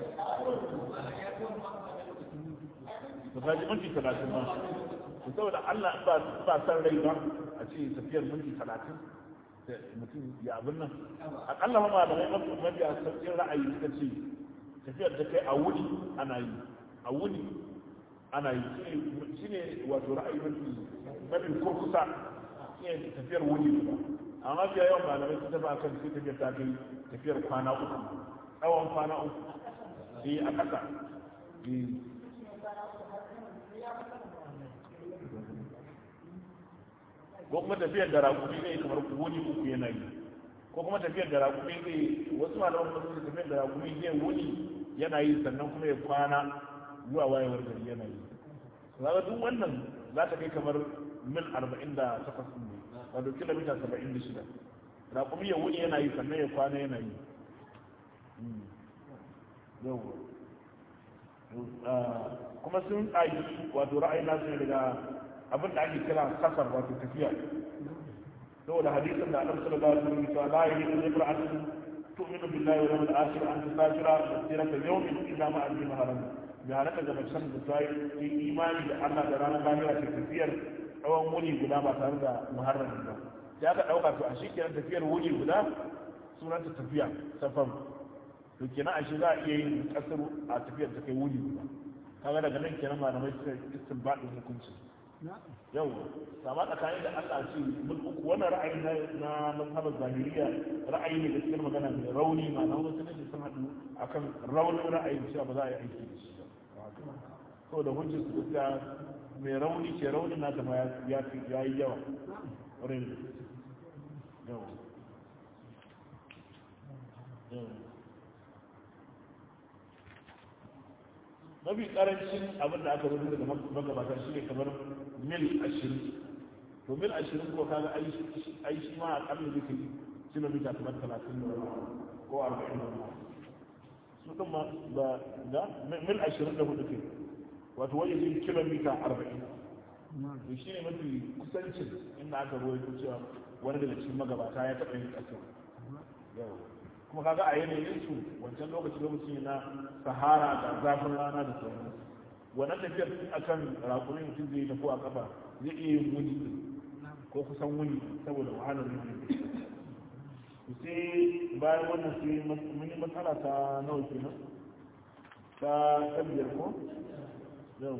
ba ta ji minti talatin ma to saboda Allah ba ba san rai ba a ce tafiyar minti talatin da mutum ya abin nan akalla ma malamai mafi mafi a sauƙin ra'ayi suka ce tafiyar da kai a wuni ana yi a wuni ana yi shi ne wato ra'ayi mafi mafi kurkusa shi ne tafiyar wuni ba amma fiye yawan malamai sun tafi akan sai tafiyar ta kai tafiyar kwana uku tsawon kwana uku eh a ƙasa ko kuma tafiyar da rakumi zai kamar wuni uku yana yi ko kuma tafiyar da rakumi zai wasu malaman kuma sun tafiyar da rakumi zai wuni yana yi sannan kuma ya kwana zuwa wayewar gari yana yi zaka duk wannan za ta kai kamar mil arba'in da takwas ne wato kilomita saba'in da shida rakumi ya wuni yana yi sannan ya kwana yana yi kuma sun tsagi wato ra'ayi nasu ne daga abin da ake kira kasar wato tafiya saboda hadisin da annabi sallallahu alaihi wasallam ya la yahidu imra'atun tu'minu billahi wal yawmil akhir an tusafira masirata yawmin illa ma azim haram ya halaka ga macen da ta yi imani da Allah da ranar lahira ta tafiyar tsawon wuni guda ba tare da muharramin ba sai aka dauka to a shi kenan tafiyar wuni guda sunanta tafiya safar to kenan a shi za a iya yin kasar a tafiyar ta kai wuni guda kaga daga nan kenan malamai suka istinbadin hukunci yau sama tsakanin da Allah ce mun uku wannan ra'ayi na na mazhabar zahiriya ra'ayi ne gaskiyar magana mai rauni ma na wasu ne sun haɗu akan raunin ra'ayin cewa ba za a yi aiki da shi ba ko da hujjar su gaskiya mai rauni ce raunin nata ma ya yi yawa wurin yawa mafi karancin abin da aka rubuta daga magabata shi ne kamar mil ashirin to mil ashirin ko kaga ai shi ma a ƙarni zai kai kilomita kamar talatin da ko arba'in da su ɗin ma da da mil ashirin da hudu ke wato wajen yin kilomita arba'in to shi ne mafi kusancin inda aka ruwaito cewa wani daga cikin magabata ya taɓa yin ƙasar yau kuma kaga a yanayin su wancan lokaci lokaci na sahara da zafin rana da sauran wannan tafiyar akan rakunin mutum zai tafi a kafa zai iya yin wuni ko kusan wuni saboda wahalar wuni sai bayan wannan sai mun yi matsala ta nawa kenan ta tabbiyar ko yau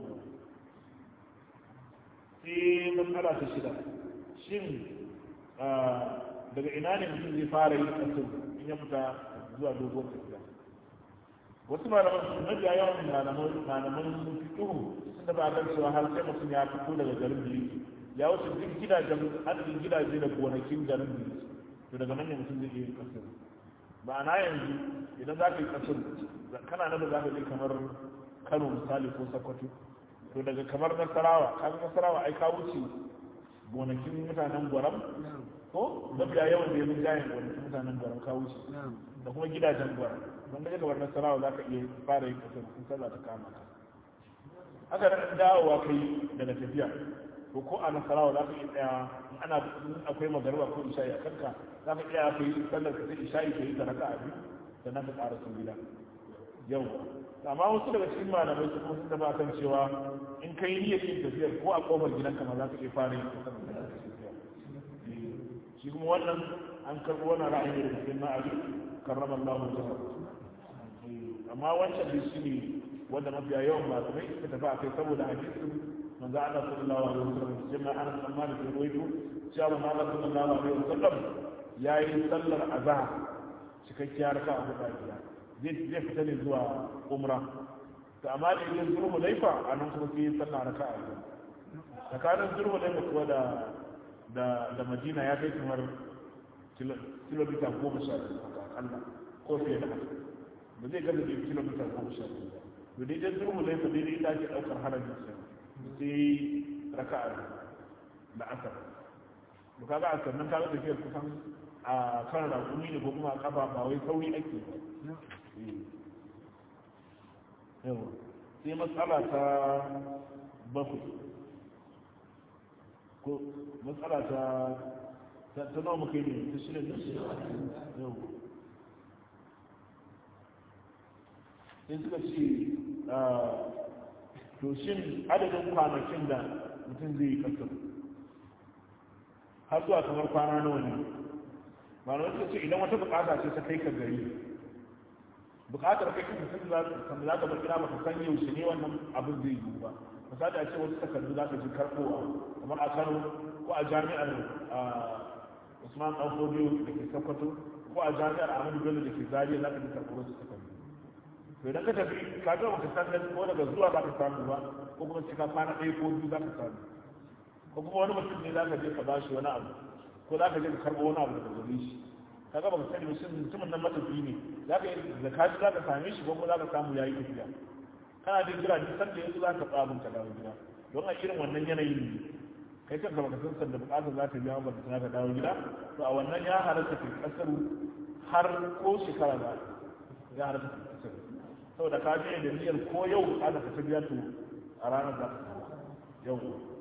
sai matsala ta shida shin daga ina ne mutum zai fara yin kasar in ya fita zuwa dogon tafiya wasu malaman su mafiya yawan malaman malaman fikihu sun da ba kan cewa har sai mutum ya fito daga garin da yake ya wuce duk gidajen adadin gidaje da gonakin garin da yake to daga nan ne mutum zai iya yin kasar ma'ana yanzu idan za ka yi kasar kana nan da za ka je kamar kano misali ko sokoto to daga kamar nasarawa kaga nasarawa ai ka wuce gonakin mutanen gwaram ko mafiya yawan da ya mun jayin gonakin mutanen gwaram ka wuce da kuma gidajen gwaram don daga gabar nasarawa za ka iya fara yin kasar sun sallah ta kama ka haka da dawowa kai daga tafiya to ko a nasarawa za ka iya tsaya ana akwai magarba ko isha'i a kanka za ka iya kai sallar ka sai isha'i ka yi ta raka a biyu sannan ka ƙara sun gida yau amma wasu daga cikin malamai su kuma sun tafi kan cewa in ka yi niyyar yin tafiyar ko a kofar gidanka ma za ka iya fara yin kasar shi kuma wannan an karɓi wannan ra'ayi da cikin na ali karrama Allah mu jihar amma wancan da shi ne wanda mafiya yawan malamai suka tafi a kai saboda hadisin manzo Allah sallallahu alaihi wasallam jinna ana tsammani da ruwaito cewa manzo Allah sallallahu alaihi wasallam yayi sallar azhar cikakkiya raka'a huɗu a gida zai fita ne zuwa umra to amma da yin zurhu laifa a nan kuma sai sallah raka a biyu tsakanin zurhu laifa kuwa da da da madina ya kai kamar kilomita goma sha biyu akalla ko fiye da haka ba zai gaza da kilomita goma sha biyu ba to dai zurhu laifa dai dai ake daukar harajin sa sai raka a biyu da asar to kaga a sannan kaga tafiyar kusan a kan rakumi ne ko kuma a kafa ba wai sauri ake ba yawa sai matsala ta bakwai ko matsala ta ta nawa muka yi ne ta shirin da yawa sai suka ce to shin adadin kwanakin da mutum zai yi kasar har zuwa kamar kwana nawa ne ba na wasu ce idan wata bukata ce ta kai ka gari bukatar kai kuma sun za ka za ka bar gida baka san yaushe ne wannan abin zai yi ba misali a ce wasu takardu za ka ji karɓowa kamar a Kano ko a jami'ar Usman Dan Fodiyo da ke Sokoto ko a jami'ar Ahmadu Bello da ke Zaria za ka ji karɓo wasu takardu to idan ka tafi ka ga baka san da ko daga zuwa za ka samu ba ko kuma sai ka kwana ɗaya ko biyu za ka samu ko kuma wani mutum ne za ka je ka ba shi wani abu ko za ka je ka karɓo wani abu daga gare shi kaga baka sani ba shin mutumin nan matafi ne za ka yi da kaji za ka same shi ko kuma za ka samu yayi tafiya kana da jira duk sanda yanzu za ka tsabun ka dawo gida don a irin wannan yanayin ne kai kanka baka san sanda bukatar za ta biya ba ta ka dawo gida to a wannan ya halatta kai kasar har ko shekara da ya halatta kai kasar saboda ka je da niyyar ko yau bukatar ka ta biya to a ranar za ka samu yau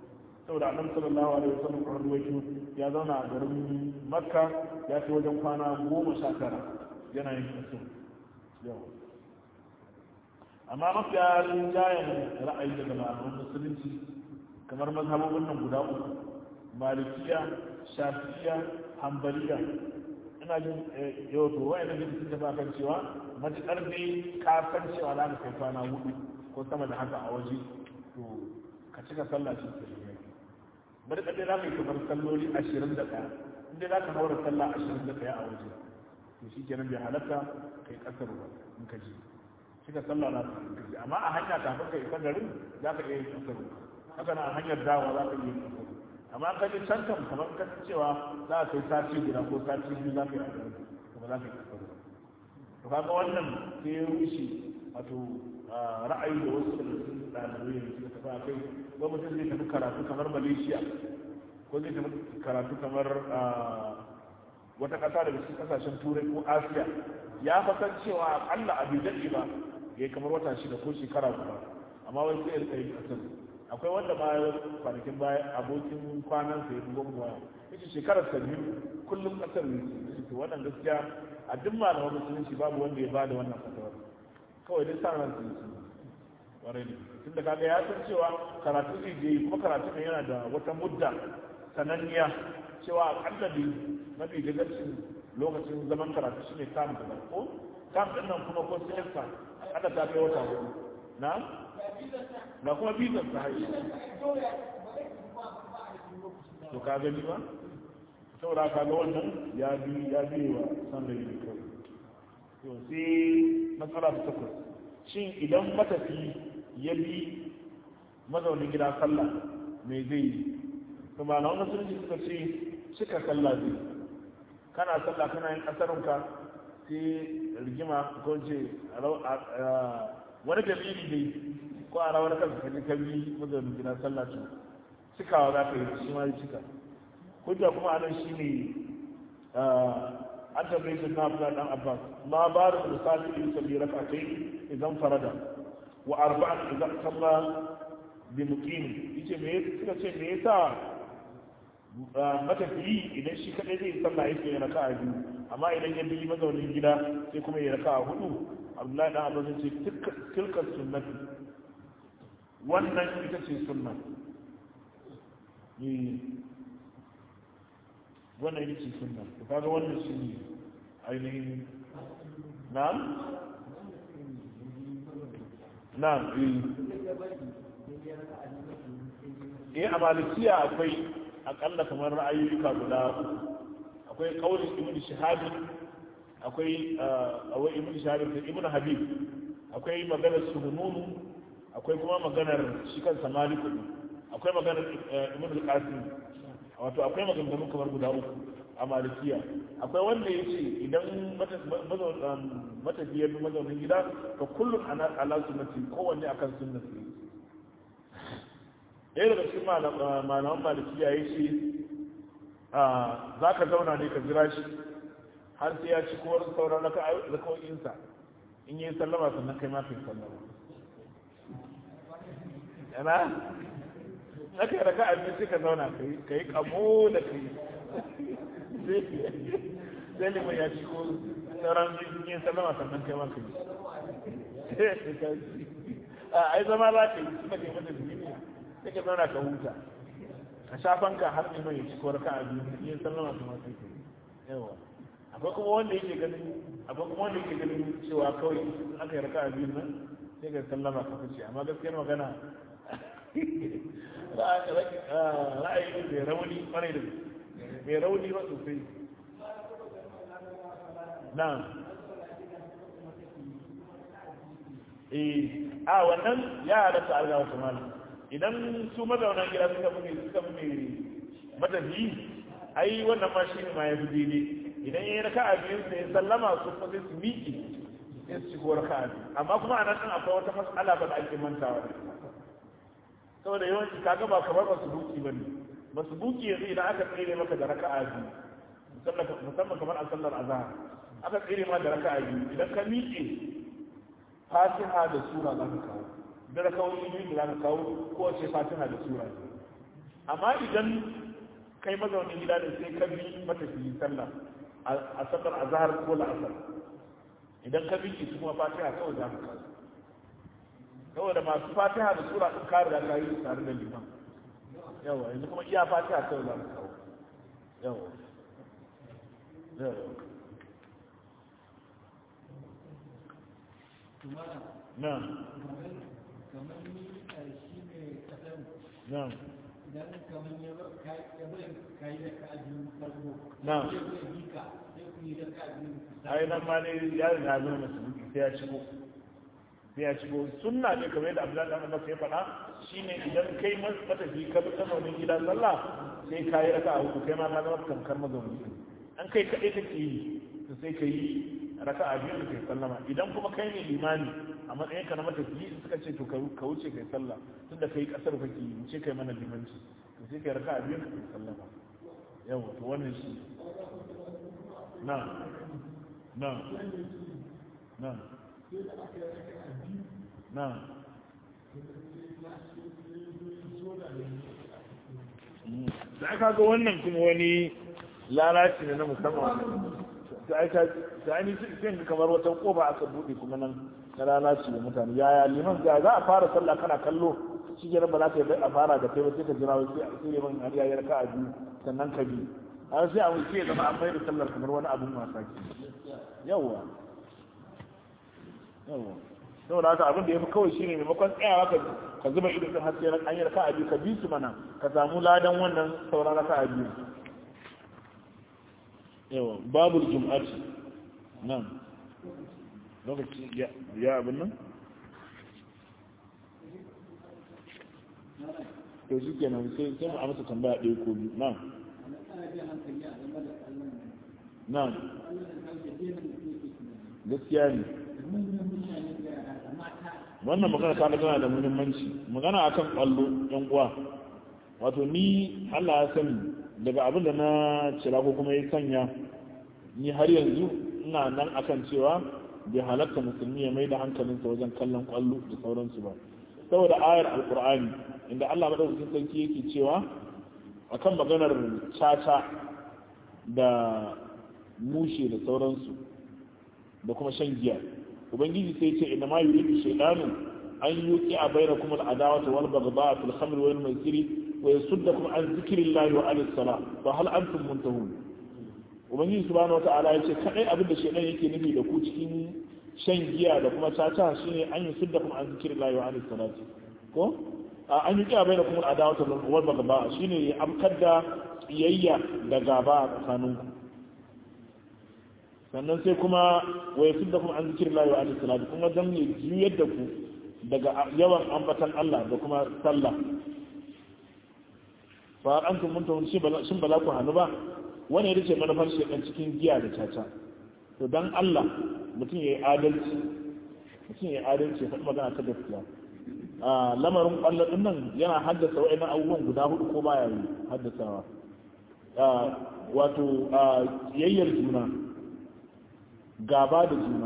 saboda annabi sallallahu alaihi wasallam a ruwaito ya zauna a garin makka ya fi wajen kwana goma sha tara yana yin kaso yau amma mafiya rinjayen ra'ayi daga malaman musulunci kamar mazhabobin nan guda uku malikiya shafiya hambaliya ina jin yau to wa'in da sun tafi kan cewa matuƙar ne ka san cewa za ka kai kwana hudu ko sama da haka a waje to ka cika sallah shi ke bari kadai za ka yi kamar salloli ashirin da ɗaya inda za ka haura sallah ashirin da ɗaya a waje to shi kenan bai halatta kai ƙasar ba in ka ji cika sallah na ka in ka ji amma a hanya kafin ka isa garin za ka iya yin ƙasar haka na a hanyar dawa za ka iya yin ƙasar amma ka ji can kan kamar ka cewa za ka kai sati guda ko sati biyu za ka yi a garin kuma za ka yi ƙasar to kaga wannan sai ya rushe wato ra'ayi da wasu da ɗalibai da suka tafi a kai ko mutum zai tafi karatu kamar malaysia ko zai tafi karatu kamar wata ƙasa daga cikin ƙasashen turai ko asiya ya fasan cewa akalla abu daɗe ba ya kamar wata shida ko shekara guda amma wai sai ya yi ƙasar akwai wanda ma kwanakin baya abokin kwanan sa ya fi gwamna waya yace shekarar sa biyu kullum ƙasar ne to wannan gaskiya a duk malaman musulunci babu wanda ya bada wannan fatawar kawai dai sa ran su kwarai ne tunda kaga ya san cewa karatu zai je kuma karatu ne yana da wata mudda sananniya cewa akalla da mafi gagarcin lokacin zaman karatu shine tam da ko tam din nan kuma ko semester aka ta kai wata hudu na na kuma bizar ta haihu to ka gani ba saboda ka ga wannan ya bi ya bi wa san da yi kawai to sai matsala ta takwas shin idan matafi ya bi mazaunin gida sallah me zai yi to ba na wani sunci suka ce cika sallah zai kana sallah kana yin kasarunka sai rigima ko ce wani dalili dai ko a rawar kanka kaji ka bi mazaunin gida sallah to cikawa za ka yi shi ma yi cika hujja kuma a nan shi ne an tambaye shi na abdullahi dan abbas ma ba da misali in sabbi rakatai idan farada wa arba'an idan salla bi muqim yace me suka ce me yasa matafiyi idan shi kadai zai sallah yake ya raka'a biyu amma idan ya bi mazaunin gida sai kuma ya raka'a hudu abdullahi dan abbas yace tilka sunnati wannan ita ce sunna wannan ita ce sunna to kaga wannan shi ne ainihin na'am na'am eh a malikiya akwai akalla kamar ra'ayoyuka guda akwai kaulin ibn shahabi akwai awai ibn shahabi da ibn habib akwai maganar suhununu akwai kuma maganar shi kansa maliku akwai maganar ibn al-qasim wato akwai maganganu kamar guda uku a malikiya akwai wanda ya ce idan matafiyar mazaunin gida ka kullum ala sunnati kowanne akan sunnati ɗaya daga cikin malaman malikiya ya ce za ka zauna ne ka jira shi har sai ya ci kowar sauran rakawoyinsa in yi sallama sannan kai ma kai sallama yana na kai raka a sai ka zauna ka yi kamo da ka yi sai liman ya ci ko sauran yin sallama sannan kai ma ka yi a ai zama za ka yi suna kai mata jini ne sai ka zauna ka huta ka shafan ka har liman ya ci ko raka a biyu yin sallama sannan kai ka yi yawa akwai kuma wanda yake ganin akwai kuma wanda yake ganin cewa kawai in aka yi raka a biyu nan sai ka sallama ka fice amma gaskiyar magana ra'ayi mai rauni kwarai da mai rauni ba sosai na eh a wannan ya halatta alga wata mala idan su mazaunan gida suka fi suka fi matafi ai wannan ma shi ne ma ya fi daidai idan ya yi raka a biyun sai sallama su kuma sai su miƙe sai su shigo raka a biyu amma kuma a nan ɗin akwai wata mas'ala ba da ake mantawa da saboda yawanci kaga ba kamar masu buki ba ne masu buki yanzu idan aka tsere maka da raka'a biyu musamman kamar a sallar azhar aka tsere ma da raka'a biyu idan ka miƙe fatiha da sura za ka kawo da rakawoyi biyu da za ka kawo ko ce fatiha da sura amma idan kai mazaunin gida ne sai ka bi matafiyi sallah a sallar azhar ko la'asar idan ka bi su kuma fatiha kawai za ka kawo saboda masu fatiha da sura ɗin kare da ka yi tare da liman yawa yanzu kuma iya fatiha kawai za ka kawo yawa yawa na kamar ni a shi ne kasar na idan kamar ya bai kayi da ka ajiyar farko na zai zai bika sai ku yi da ka ajiyar ai nan ma ne ya riga zama musulmi sai ya shigo sai ya shigo sunna ne kamar yadda Abdullahi dan Abbas ya faɗa shine idan kai matafi ka bi mazaunin gidan sallah sai ka yi raka'a uku kai ma ka zama kankar mazauni an kai kaɗai kake yi to sai ka yi raka'a biyu da kai sallama idan kuma kai ne limani a matsayin ka na matafi suka ce to ka wuce kai sallah tunda kai kasar kake yi wuce kai mana limanci to sai kai raka'a biyu da kai sallama yawa to wannan shi na na na na da aka ga wannan kuma wani lalaci ne na musamman da aka da ni sai ga kamar wata kofa aka bude kuma nan na lalaci da mutane yaya liman ga za a fara sallah kana kallo shi ke ba za ka yi a fara da kai ba sai ka jira wai sai sai liman har ya yarka a biyu sannan ka bi har sai a wuce ya zama an mai da sallar kamar wani abun wasa ke yawwa yawwa saboda haka abin da ya fi kawai shine maimakon tsayawa ka ka zuba ido din har sai ran an yi raka'a biyu ka bi su mana ka samu ladan wannan sauran raka'a biyu yawa babul jum'ati nan lokaci ya ya abin nan to shi kenan sai sai mu amsa tambaya ɗaya ko biyu nan ana jan hankali a game da kallon nan kallon da kallon da daina da ke tunani gaskiya ne manyan mutane da yara da mata wannan magana ta tana da muhimmanci magana akan kwallo yan uwa wato ni Allah ya sani daga abin da na cira ko kuma ya sanya ni har yanzu ina nan akan cewa bai halatta musulmi ya mai da hankalinsa wajen kallon kwallo da sauransu ba saboda ayar alkur'ani inda Allah madaukakin sarki yake cewa akan maganar caca da mushe da sauransu da kuma shan giya ubangiji sai ce inna ma yuridu shaytanu an yuqi a bainakum al-adawata wal baghdha fil khamr wal maisiri wa yasuddakum an dhikrillahi wa anis salah fa hal antum muntahun ubangiji subhanahu wata'ala ya ce kadai abin da shaytan yake nufi da ku cikin shan giya da kuma caca shine an yusuddakum an dhikrillahi wa anis salati ko an yuqi a bainakum al-adawata wal baghdha shine ya amkar da kiyayya da gaba a tsakaninku sannan sai kuma wa yasu da kuma an zikir lahi wa alaihi salatu kuma dan ne juyar da ku daga yawan ambatan Allah da kuma sallah fa an kun mun tawun shin ba za ku hannu ba wani ya dace manufar shekan cikin giya da caca to dan Allah mutum ya yi adalci mutum ya yi adalci faɗi magana ta gaskiya a lamarin ƙwallon ɗin nan yana haddasa wa'annan abubuwan guda hudu ko baya yi haddasawa wato yayyar juna gaba da juna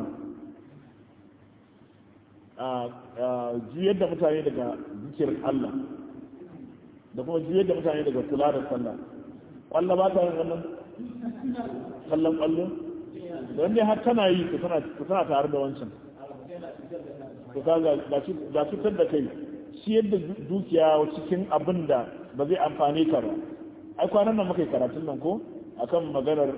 juyar da mutane daga zikirin Allah da kuma juyar da mutane daga kula da sallah kwallo ba ta yin wannan kallon kwallo don dai har tana yi ku tana tare da wancan ku ga cutar da kai shi yadda dukiya cikin abin da ba zai amfane ka ba ai kwanan nan muka yi karatun nan ko akan maganar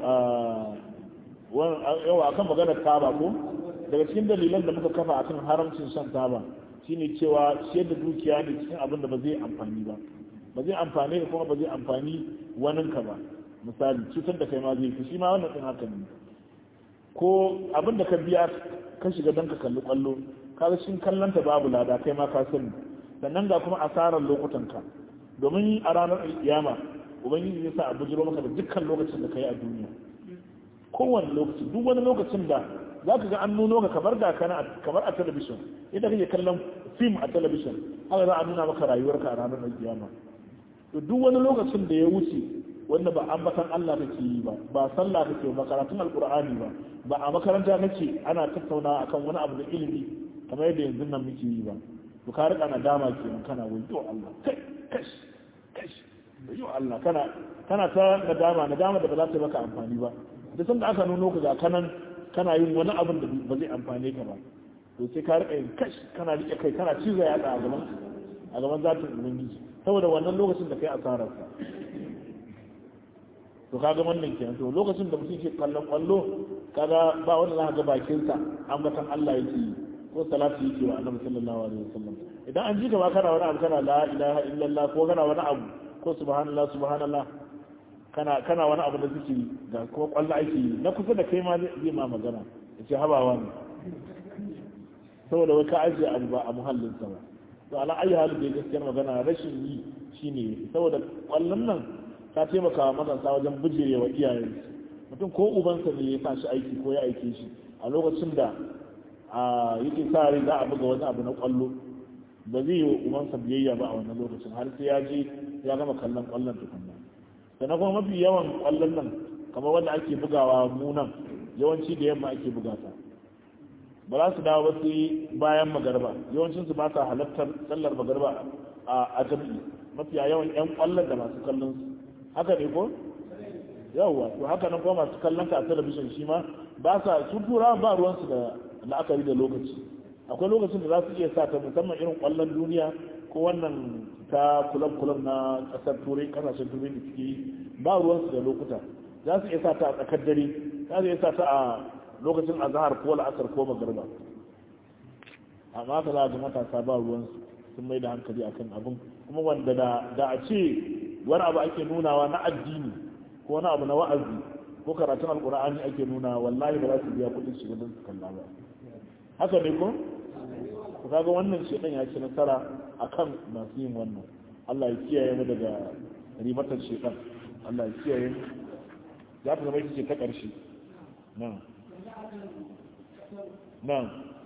yawa akan maganar taba ko daga cikin dalilan da muka kafa akan haramcin shan taba shine cewa ciyar da dukiya ne cikin abin da ba zai amfani ba ba zai amfani ka kuma ba zai amfani wanin ka ba misali cutar da kai ma zai fi shi ma wannan din haka ne ko abin da ka biya ka shiga don ka kalli kwallo ka ga cikin kallon ta babu lada kai ma ka sani sannan ga kuma asarar lokutan ka domin a ranar kiyama ubangiji zai sa a bujiro maka da dukkan lokacin da ka yi a duniya kowane lokaci duk wani lokacin da za ka ga an nuno ka kamar da kana kamar a talabishin idan kake kallon fim a talabishin haka za a nuna maka rayuwarka a ranar kiyama to duk wani lokacin da ya wuce wanda ba ambatan Allah kake yi ba ba sallah kake ba karatun alqur'ani ba ba a makaranta kake ana tattaunawa akan wani abu da ilimi kamar yadda yanzu nan muke yi ba to ka rika nadama kenan kana wai to Allah kai kash kash yi Allah kana kana ta nadama nadama da ba za ta maka amfani ba da sanda aka nuno ka ga kanan kana yin wani abin da ba zai amfane ka ba to sai ka rika yin kash kana rike kai kana cizo ya a gaban a gaban zatin ubangiji saboda wannan lokacin da kai asarar sa to kaga wannan kenan to lokacin da mutum ke kallon kwallo kaga ba wanda za ka ga bakin sa ambatan Allah yake yi ko salatu yake wa annabi sallallahu alaihi wasallam idan an ji gaba kana wani abu kana la ilaha illallah ko kana wani abu ko subhanallah subhanallah kana kana wani abu da suke ga kuma kwallo ake yi na kusa da kai ma zai ma magana ya ce habawa ne saboda wai ka ajiye abu ba a muhallin sa ba to ala ayi halin da ya gaskiyar magana rashin yi shine saboda kwallon nan ta taimaka wa matasa wajen bijire wa iyayen mutum ko ubansa ne ya sa shi aiki ko ya aike shi a lokacin da a yake sa rai za a buga wani abu na kwallo ba zai yi wa ubansa biyayya ba a wannan lokacin har sai ya je ya gama kallon kwallon tukunna sannan kuma mafi yawan kwallon nan kamar wanda ake bugawa mu nan yawanci da yamma ake buga ta ba za su dawo ba sai bayan magarba yawancin su ba sa halartar sallar magarba a jam'i mafiya yawan yan kwallon da masu kallon su haka ne ko yawwa to haka nan kuma masu kallon ka a talabishin shi ma ba sa su tura ba ruwansu da la'akari da lokaci akwai lokacin da za su iya sa ta musamman irin kwallon duniya ko wannan ta kulab-kulab na kasar turai kasashen turai da suke yi ba ruwansu da lokuta za su iya sa ta a tsakar dare za su iya sa ta a lokacin azahar ko la'asar ko magarba amma haka za a ga matasa ba ruwansu sun mai da hankali akan abin kuma wanda da a ce wani abu ake nunawa na addini ko wani abu na wa'azi ko karatun alkur'ani ake nuna wallahi ba za su biya kuɗin shiga don su kalla ba haka ne ko ku kaga wannan shedan ya ci nasara akan masu yin wannan Allah ya kiyaye mu daga ribatar shedan Allah ya kiyaye mu za ta zama ita ce ta ƙarshe nan nan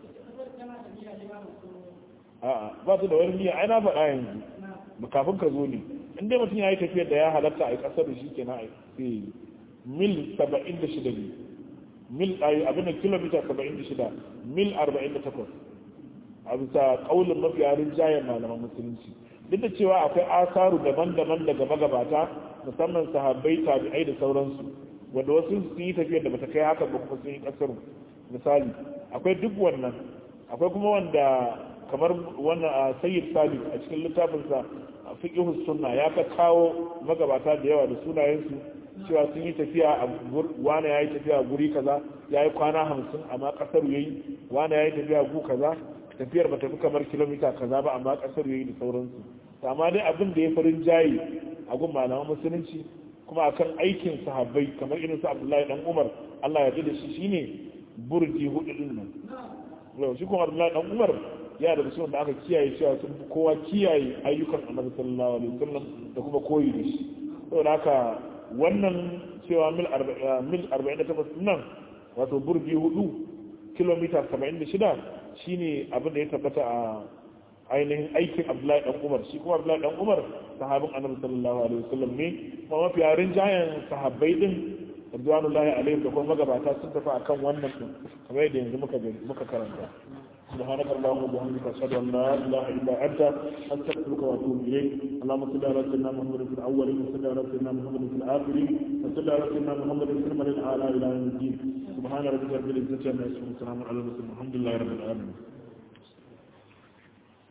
a'a ba su da wani niyya ai na faɗa yanzu kafin ka zo ne in dai mutum ya yi tafiyar da ya halatta a ƙasar da shi ke na sai mil saba'in da shida ne mil abin da kilomita saba'in da shida mil arba'in da takwas a bisa ƙaunin mafi yarin jayen malaman musulunci duk da cewa akwai asaru daban-daban daga magabata musamman sahabbai tabi'ai da sauransu wanda wasu sun yi tafiyar da bata kai haka ba kuma sun yi ƙasar misali akwai duk wannan akwai kuma wanda kamar wannan a sayyid sabi a cikin littafinsa a fiqhus sunna ya ka kawo magabata da yawa da sunayensu cewa sun yi tafiya a wani ya yi tafiya a guri kaza ya yi kwana hamsin amma kasar yayi wani ya yi tafiya gu kaza tafiyar ba tafi kamar kilomita kaza ba amma kasar yayi da sauransu amma dai abin da ya farin jayi a gun malaman musulunci kuma akan aikin sahabbai kamar irin su abdullahi dan umar allah ya da shi shine burji hudu din nan yau shi kuma abdullahi dan umar ya da musulun da aka kiyaye cewa sun fi kowa kiyaye ayyukan annabi sallallahu alaihi wasallam da kuma koyi da shi saboda haka wannan cewa mil 48 nan wato burji hudu kilomita 76 shine abin da ya tabbata a ainihin aikin abdullahi dan umar shi kuma abdullahi dan umar sahabin annabi sallallahu alaihi wasallam ne kuma mafi yarin jayan sahabbai din ridwanullahi alaihim da kuma magabata sun tafi akan wannan din kamar yadda yanzu muka muka karanta سبحانك اللهم وبحمدك اشهد ان لا اله الا انت استغفرك واتوب اليك اللهم صل على سيدنا محمد في الاولين وصل على سيدنا محمد في الاخرين وصل على سيدنا محمد في الملل الاعلى الى يوم الدين سبحان ربك رب العزه عما يصفون وسلام على المرسلين الحمد لله رب العالمين